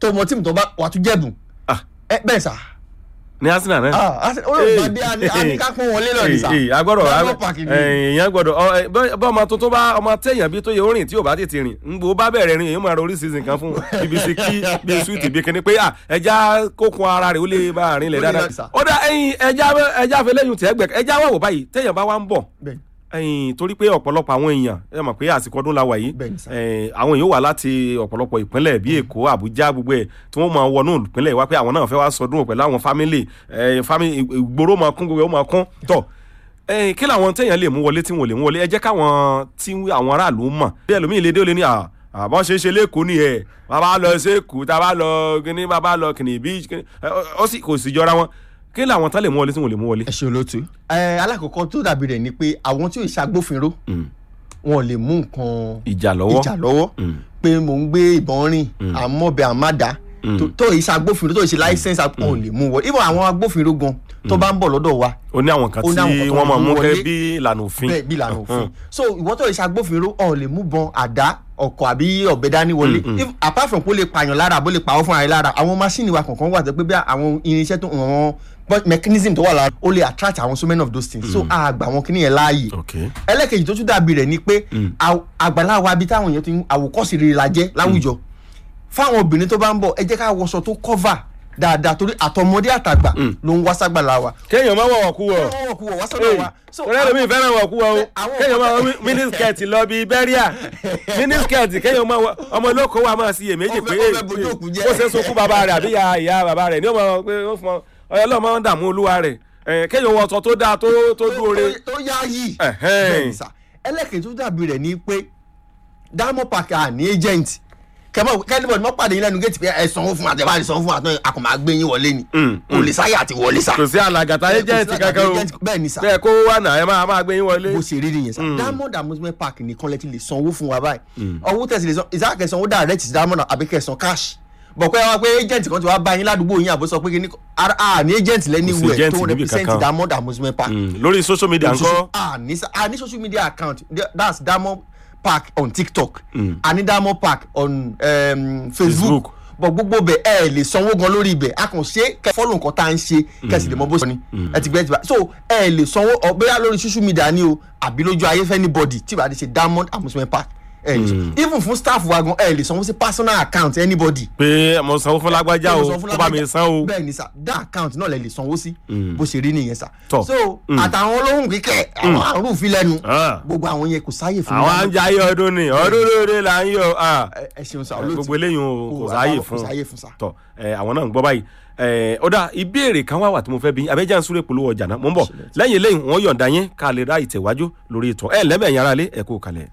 tó mọ tíìmù tó bá wà tún jẹ̀bùn Ah. ẹ bẹ́ẹ̀ sà ní arsenal náà. ah Arsenal- olùgbàdé àníká pọ́n wọlé lọ ní sà Ee, ee, agbọ́dọ̀ Diamond Park ni. èèyàn gbọ́dọ̀ ọ, ẹ, bọ́ bọ́ ọmọ tuntun bá ọmọ téèyàn bí tó yẹ orin tí ò bá tètè rìn ń gbó bá bẹ̀rẹ̀ rìn èèyàn máa rọrí season kan fún ibi sí kí bí sweet bí kíní pé à ẹja kókun ara rẹ̀ ó lè bá àárín lẹ̀ Ó lè dáadáa lọ sà. ó dá ẹyin ẹja ẹja fẹlẹ́yìn tẹ́ gbẹ ẹja wà wò báyìí téèyàn bá wà ń bọ̀ Bẹ́ẹ̀. ẹyin torí pé ọ̀pọ̀lọpọ̀ àwọn èèyàn ẹ mọ̀ pé àsìkò ọdún la wà yìí Bẹ́ẹ̀ ni sà. ẹ, àwọn èèyàn wà láti ọ̀pọ̀lọpọ̀ ìpínlẹ̀ bíi èkó àbújá gbogbo ẹ̀ tí wọ́n máa wọnú ìpínlẹ̀ wá pé àwọn náà fẹ́ wá sọdún pẹ̀lú àwọn fámìlì ẹ, fámìlì ìgboro máa kún gbogbo ẹ̀ ó máa kún tọ̀ ẹ, kí làwọn téèyàn lè mú wọlé tí wọn ò lè mú wọlé ẹ jẹ́ káwọn tí àwọn aráàlú mọ̀ bí ẹlòmíì lè dé ó lè ní à àbọ̀ ṣe é ṣe lẹ́kọ̀ọ́ ni ẹ̀ bàbá lọ sẹ́kù tá a bá lọ kíní bàbá lọ kìnì bí kíní ẹ, ọ- ọ sì kò sì jọra wọn kí làwọn tán lè mú wọlé tí wọn ò lè mú wọlé. ẹ ṣe olóòtú. ẹ alákọ̀ọ́kọ́ tó dàbí rẹ̀ ni pé àwọn tí ò ṣàgbófinró wọn ò lè mú nǹkan ìjà lọ́wọ́ ìjà lọ́wọ́ Mm. pé mò ń gbé ìbọn rìn àmọ́bẹ̀ àmàdá tó- tó ìṣe agbófinró tó ìṣe láìsẹ́nsì wọn ò lè mú wọlé ibà àwọn agbófinró gan tó bá ń bọ̀ lọ́dọ̀ wa ó ní àwọn kan Ó ní àwọn kan tí tó wọ́n máa mú mú wọlé. kẹ́ bí ìlànà òfin. bẹ́ẹ̀ bí ìlànà òfin so ìwọ tó ìṣe agbófinró ọ̀ lè mú bọn àdá ọkọ̀ àbí ọ̀bẹ dání wọlé If- apart from pé ó lè pààyàn lára àbó lè pàwọ́ fúnra rẹ̀ lára àwọn máṣíìnì wa kọ̀ọ̀kan wà tó pé bí àwọn irinṣẹ́ tó àwọn but mechanism tó wà lára ó lè attract àwọn so many of those things so àgbà wọn kìíní yẹn láàyè ok ẹlẹ́kejì tó tún dàbí rẹ̀ ni pé àw- àgbàlá wa bí táwọn èèyàn ti ń àwòkọ́sí rere la jẹ́ láwùjọ fáwọn obìnrin tó bá ń bọ̀ ẹ jẹ́ ká wọṣọ tó cover dáadáa torí àtọmọdé àtàgbà ló ń wá ságbàlá wa. kéèyàn máa wọ̀wọ̀ kú wọ̀ wọ́n wọ̀ kú wọ̀ wá sọ́dọ̀ wa. So, ọ̀rẹ́ lómi fẹ́ràn wọ̀ kú wọ̀ o àwọn- kéèyàn máa wọ mínísíkẹ̀tì lọ bíi bẹ́ríà mínísíkẹ̀tì kéèyàn máa wọ ọmọ olóko wa máa sí iyèméjì Ó pé fẹ́- ó fẹ́ bojú òkú jẹ́. bó ṣe sunkún bàbá rẹ̀ àbí ìyá ìyá bàbá rẹ̀ ní ọmọ pé ó fún ọ ọyọ lọ́mọ ń dààmú olúwa rẹ̀ ẹ̀, kéèyàn wọ ọ̀tọ̀ tó dáa tó tó dúore tó yá yìí. Ẹ̀hẹ́n. Bẹ́ẹ̀ni sà. ẹlẹ́kejì tó dàbí rẹ̀ ni pé diamond park à ní agent kẹmọ kẹlẹbọ ni wọn pàdé yín lẹ́nu gẹẹti pé ẹ sanwó fún àtẹwà ni sanwó fún àtẹwà àkùnmá gbé yín wọlé ni Mm, kò lè sáyà àti wọlé sà. kò sí alàgàtà ẹjẹǹtì kankan o bẹ́ẹ̀ ni sà bẹ́ẹ̀ kó wà náà ẹ máa máa gbé yín wọlé bó ṣe rí nìyẹn sá diamond amusement park nìkan lẹ ti lè sanwó fún wa báyìí owó tẹ̀sí lè san ìsáà kẹsàn-án ó direct sí diamond àbí kẹsàn-án cash bọ̀ pé wá pé agent kan ti wá bá yín ládùúgbò yín àbó sọ pé kí ni a ní agent lẹ́ni Kò sí wẹ̀ agent tó níbi represent kankan. diamond amusement park Mm, lórí social media ńkọ́ a ní sa- a ní social media account that's diamond park on tiktok a ní diamond park on um, Facebook. facebook bọ̀ gbogbo bẹ̀ ẹ lè sanwó gan lórí ibẹ̀ a kàn ṣe kẹ fọ́lù nǹkan tá à ń ṣe kẹsì lè mọ bó ṣe ni ẹ ti gbẹ́ ti bá so ẹ lè sanwó ọ bóyá lórí social media ni o àbí lójú ayé fẹ́ anybody tí ìbá ti ṣe diamond amusement park ẹ lè sanwó even fún staff wa gan ẹ lè sanwó sí personal account anybody pé mo sanwó fún lágbájá o kó bá mi san o bẹ́ẹ̀ ni sà dá account náà lè lè sanwó sí bó ṣe rí nìyẹn sà Tọ́. so àtàwọn olóhùn kíkẹ́ àwọn àrùn òfin lẹ́nu Ah. gbogbo àwọn yẹn kò sáyè fún àwọn wa. à ń jayé ọdún ni ọdún lóore là ń yọ ah. Ẹ- ẹ ṣeun sà olóòtú gbogbo eléyìí o kò Kò- sáàyè kò fún sáàyè fún sà. tọ ẹ àwọn náà ń gbọ́ báyìí ẹ ọ̀dà ìbéèrè kan wá wà tí mo fẹ́ bí abẹ́jà ń súré polówó ọjà náà mo ń bọ̀ lẹ́yìn eléyìí wọ́n yọ̀ǹda yín ká lè ra ìtẹ̀wájú lórí ètò ẹ lẹ́bẹ̀ẹ́ yàrá lé ẹ kú kalẹ̀.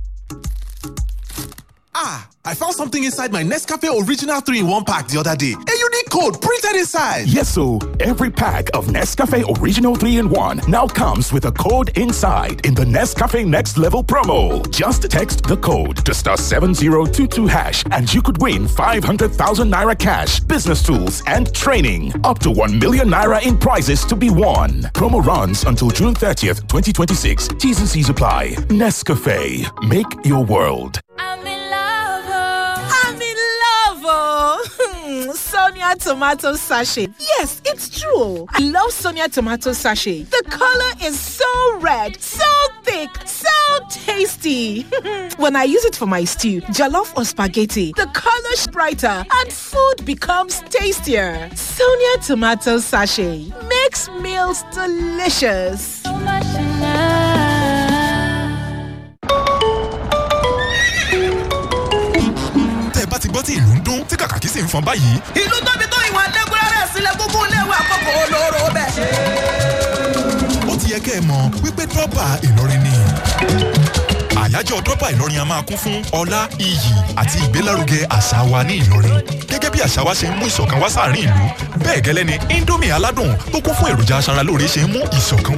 Ah, I found something inside my Nescafe Original 3 in 1 pack the other day. A unique code printed inside. Yes, so every pack of Nescafe Original 3 in 1 now comes with a code inside in the Nescafe Next Level promo. Just text the code to star 7022 hash and you could win 500,000 naira cash, business tools, and training. Up to 1 million naira in prizes to be won. Promo runs until June 30th, 2026. T's and C's apply. Nescafe. Make your world. I'm in love. oh. I'm in love. Oh. Sonia tomato sachet. Yes, it's true. I love Sonia tomato sachet. The color is so red, so thick, so tasty. when I use it for my stew, jollof or spaghetti, the color is brighter and food becomes tastier. Sonia tomato sachet makes meals delicious. Tẹ́ ẹ bá ti gbọ́ tí ìlú ń dún tí kàkàkí sì ń fọn báyìí. ìlú tóbi tó ìwọ̀n adékúnrẹ́rẹ́ sílẹ̀ gbogbo léwu àkókò olóró bẹ́ẹ̀. Ó ti yẹ kẹ́ ẹ mọ̀ wípé dọ́bà Ìlọrin ni. Àyájọ́ dọ́bà Ìlọrin a máa kún fún ọlá, iyì àti ìgbélárugẹ àṣà wa ní Ìlọrin. Gẹ́gẹ́ bí àṣà wa ṣe ń mú ìṣọ̀kan wá sáàrin ìlú, bẹ́ẹ̀ gẹ́lẹ́ ni Indomie aládùn tó kún fún èròjà aṣaralóore ṣe ń mú ìṣọ̀kan wá